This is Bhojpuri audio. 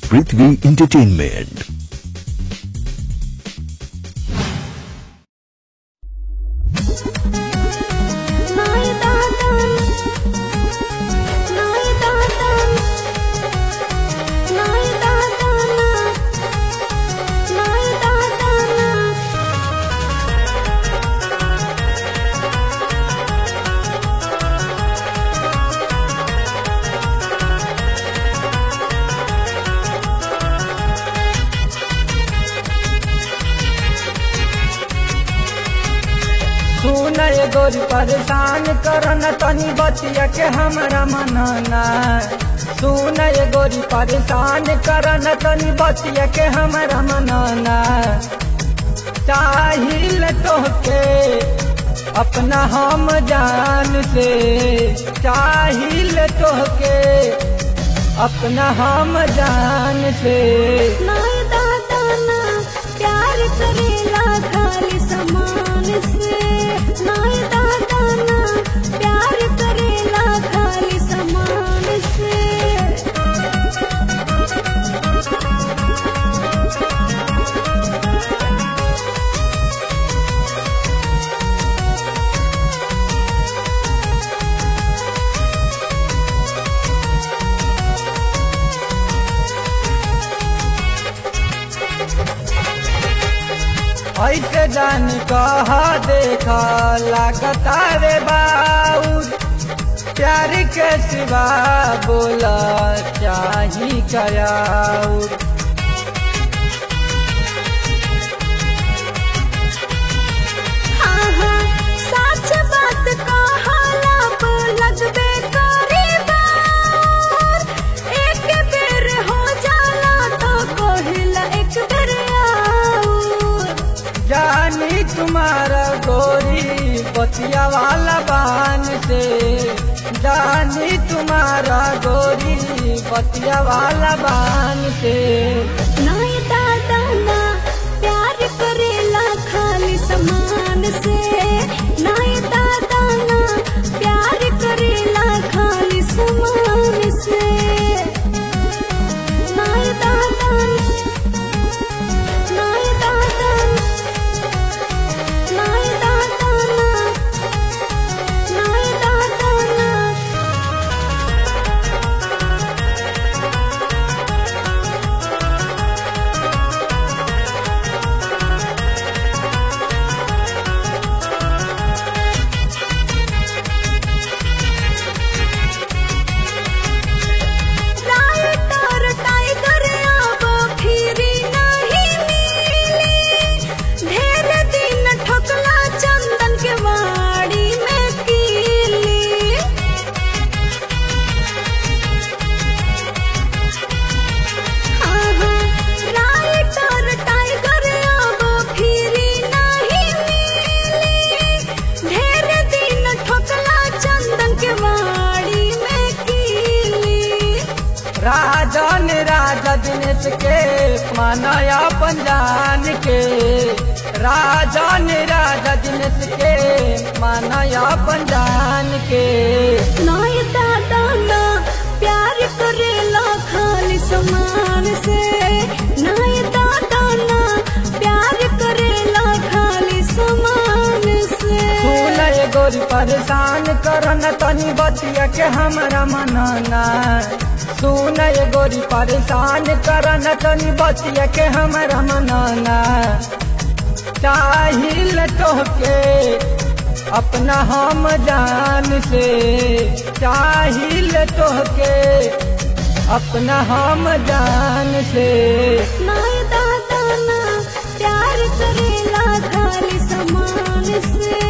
पृथ्वी इंटरटेनमेंट नाय दादा नाय दादा नाय दादा नाय दादा सुन ये गोरी परेशान करन तनी बतिया के हमरा मनना सुन ये गोरी परेशान करन तनी बतिया के हमरा मनना चाहिल तोहके अपना हम जान से चाहिल तोहके अपना हम जान से नाय दादा ना प्यार करेला खाली समान से नाय दादा ना प्यार करेला खाली समान से ऐसे जान कहा देखा लागता रे बाऊ प्यार के सिवा बोला चाही कयाऊ हाँ हाँ सच बात कहाला पर लगबे करे बार एक बेर हो जाला तो कहिला एक बेर आऊर जानी तुम्हारा गोरी बतिया वाला बान से जानी तुम्हारा गोरी बतिया वाला बान से नाय दादा ना प्यार करेला खाली समान से नाय दादा ना प्यार करेला खाली समान से नाय दादा नाय दादा नाय दादा ना नाय दादा ना राइटर टाइगर अब फिरी नहीं मिली ढेर दिन ठोकला चंदन के वाड़ी में कीली हाँ हाँ राइटर टाइगर अब फिरी नहीं मिली ढेर दिन ठोकला चंदन के वाड़ी में कीली राजन राजा दिनेश के मानया पंजान के राजन राजा दिनेश के मानया पंजान के नाय दादा ना प्यार करेला खाली समान से नाय दादा ना प्यार करेला खाली समान से सुन ये गोरी परेशान करन तनी बतिया के हमरा मनना सुन ये गोरी परेशान करन तनी बतिया के हमरा मनना चाहिल तोहके अपना हम जान से चाहिल तोहके अपना हम जान से नाय दादा ना प्यार करेला खाली समान से